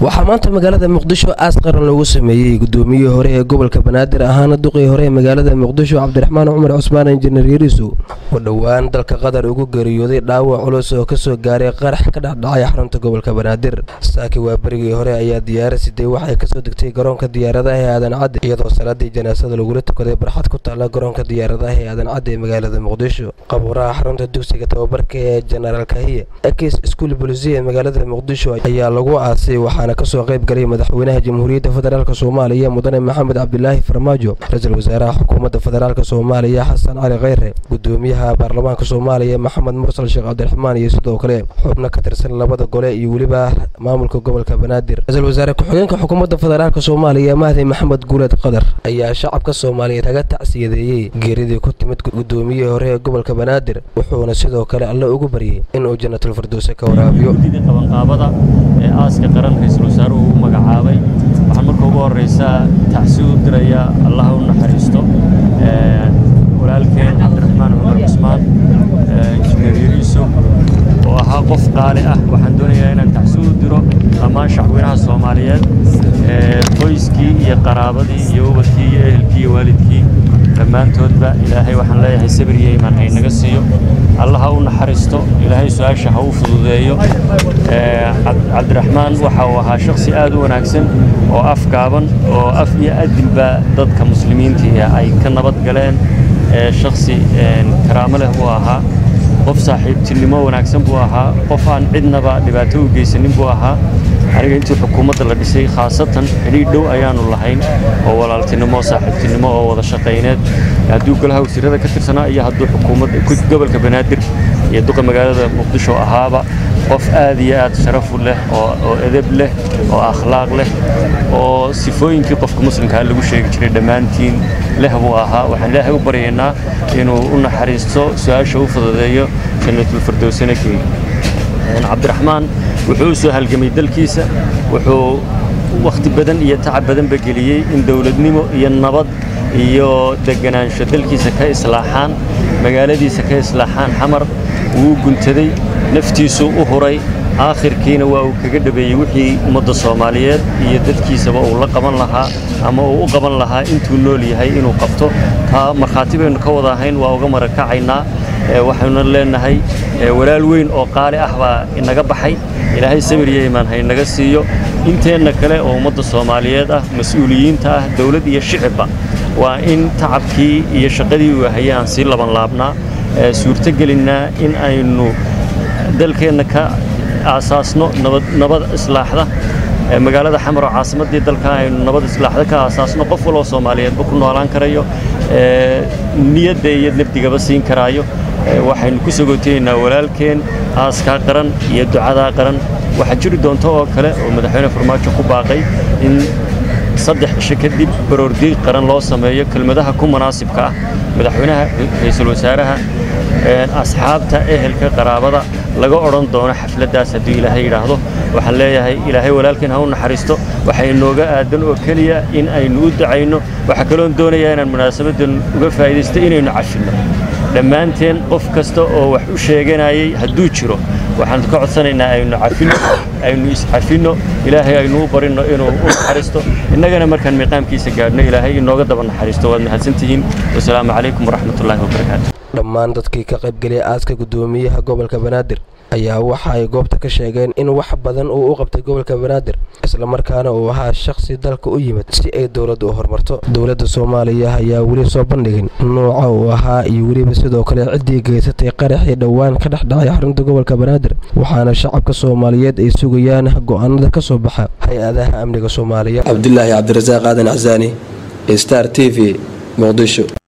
waxaa maanta magaalada muqdisho aas qaran loogu sameeyey gudoomiyihii hore ee gobolka banaadir ahaana duqii hore ee magaalada muqdisho cabdiraxmaan cumar cusmaan injineer yariisu oo dhowaan dalka qatar ugu geeriyooday dhaawac culus oo kasoo gaaray qarax ka dhexdhacay xarunta gobolka banaadir saaki waa berigii hore ayaa diyaarad siday waxay kasoo degtay garoonka diyaaradaha ee aadan cadde iyadoo salaadii janaasada lagula tukaday barxad ku taala garoonka diyaaradaha ee aadan cadde ee magaalada muqdisho qabuuraha xarunta dugsiga tababarka ee jenaraal kahiye ekis iskuul bolisiya ee magaalada muqdisho ayaa lagu aasay waxaana kasoo qayb galay madaxweynaha jamhuuriyadda federaalk soomaaliya mudane maxamed cabdilaahi farmaajo ra-iisul wasaaraha xukuumadda federaalk soomaaliya xasan cali kheyre gudoomiyaha baarlamaanka soomaaliya maxamed mursal sheekh cabdiraxmaan iyo sidoo kale xubno ka tirsan labada gole iyo weliba maamulka gobolka banaadir ra-iisul wasaare ku-xigeenka xukuumadda federaalk soomaaliya mahdi maxamed guuleed qadar ayaa shacabka soomaaliyeed kaga tacsiyadeeyey geeridii ku timid gudoomiyihii hore ee gobolka banaadir wuxuuna sidoo kale alle ugu baryey inuu jannatul firdowse ka waraabiyo qabanqaabada ee aaska qaran ra-iisul wasaaruhu u magacaabay waxaan marka ugu horraysaa tacsi u dirayaa allaha u naxariisto walaalkeen cabdiraxmaan cumar cusmaan injineer yariiso oo ahaa qof qaali ah waxaan doonayaa inaan tacsi u diro dhammaan shacweynaha soomaaliyeed qoyskii iyo qaraabadii iyo ubadkii iyo ehelkii iyo waalidkii dhammaantoodba ilaahay waxaan leeyahay sabir iyo imaan haynaga siiyo allaha u naxariisto ilaahay su-aasha ha u fududeeyo cabdiraxmaan waxa uu ahaa shakhsi aad u wanaagsan oo afgaaban oo af iyo adilba dadka muslimiintii ay ka nabad galeen shakhsi karaamo leh buu ahaa qof saaxiibtinimo wanaagsan buu ahaa qof aan cidnaba dhibaato u geysanin buu ahaa aniga intii xukuumadda la dhisay khaasatan xidhiidh dhow ayaannu lahayn oo walaaltinimo saaxiibtinimo oo wada shaqayneed hadduu golaha wasiirada ka tirsanaa iyo hadduu xukuumadda gobolka banaadir iyo duqa magaalada muqdisho ahaaba qof aad iyo aad sharafu leh oo edeb leh oo akhlaaq leh oo sifooyinkii qofka muslimkaa lagu sheegi jiray dhammaantiin leh buu ahaa waxaan ilaahay u baryaynaa inuu u naxariisto su-aasha u fududeeyo jannatulfirdowsana geeyo cabdiraxmaan wuxuu u soo halgamay dalkiisa wuxuu wakhti badan iyo tacab badanba geliyey in dowladnimo iyo nabad iyo deganaansho dalkiisa ka islaaxaan magaaladiisa ka islaaxaan xamar wuu guntaday naftiisuu u huray aakhirkiina waa uu kaga dhabeeyey wixii ummadda soomaaliyeed iyo dadkiisaba uu la qaban lahaa ama uu u qaban lahaa intuu nool yahay inuu qabto taa markhaati baynu ka wada ahayn waa uga marakacaynaa waxaynu leenahay walaal weyn oo qaali ah baa inaga baxay ilaahay sabir iyo imaan haynaga siiyo inteenna kale oo ummadda soomaaliyeed ah mas-uuliyiinta ah dowlad iyo shicibba waa in tacabkii iyo shaqadii uu hayay aan sii laban laabnaa suurtogelinnaa in aynu dalkeenna ka aasaasno nabad islaaxda magaalada xamar oo caasimaddii dalka aynu nabad islaaxda ka aasaasno qof waloo soomaaliyeedba ku noolaan karayo niyadda iyo nafdigaba siin karaayo waxaynu ku sogootaynaa walaalkeen aaskaa qaran iyo ducadaa qaran waxaa jiri doonta oo kale oo madaxweyne farmaajo ku baaqay in saddex cisho kadib baroordiiq qaran loo sameeyo kelmadaha ku munaasibka ah madaxweynaha ra-iisul wasaaraha asxaabta ehelka qaraabada laga odhan doono xafladdaas hadduu ilaahay yidhaahdo waxaan leeyahay ilaahay walaalkeen ha u naxariisto waxay inooga aadan oo keliya in aynu u dacayno waxaa kaloon doonayaa inaan munaasabaddan uga faa'iidaysto inaynu cafinno dhammaanteen qof kasta oo wax u sheeganayay hadduu jiro waxaan ka codsanaynaa aynu cafinno aynu iscafinno ilaahay aynu u barinno inuu u naxariisto innagana markaan miiqaamkiisa gaadhno ilaahay inooga daba naxariisto waad mahadsantihiin wasalaamu calaykum waraxmatullaahi wabarakaatu dhammaan dadkii ka qaybgeliyay aaska gudoomiyaha gobolka banaadir ayaa waxa ay goobta ka sheegeen in wax badan uu u qabtay gobolka banaadir islamarkaana uu ahaa shakhsi dalka u yimid si ay dowladda u horumarto dowladda soomaaliya ayaa weli soo bandhigin nuuca uu ahaa iyo weliba sidoo kale ciddii geysatay qaraxii dhowaan ka dhex dhacay xarunta gobolka banaadir waxaana shacabka soomaaliyeed ay sugayaan go'aanada ka soo baxa hay-adaha amniga soomaaliya cabdilaahi cabdirasaaq aadan casaani star t v muqdisho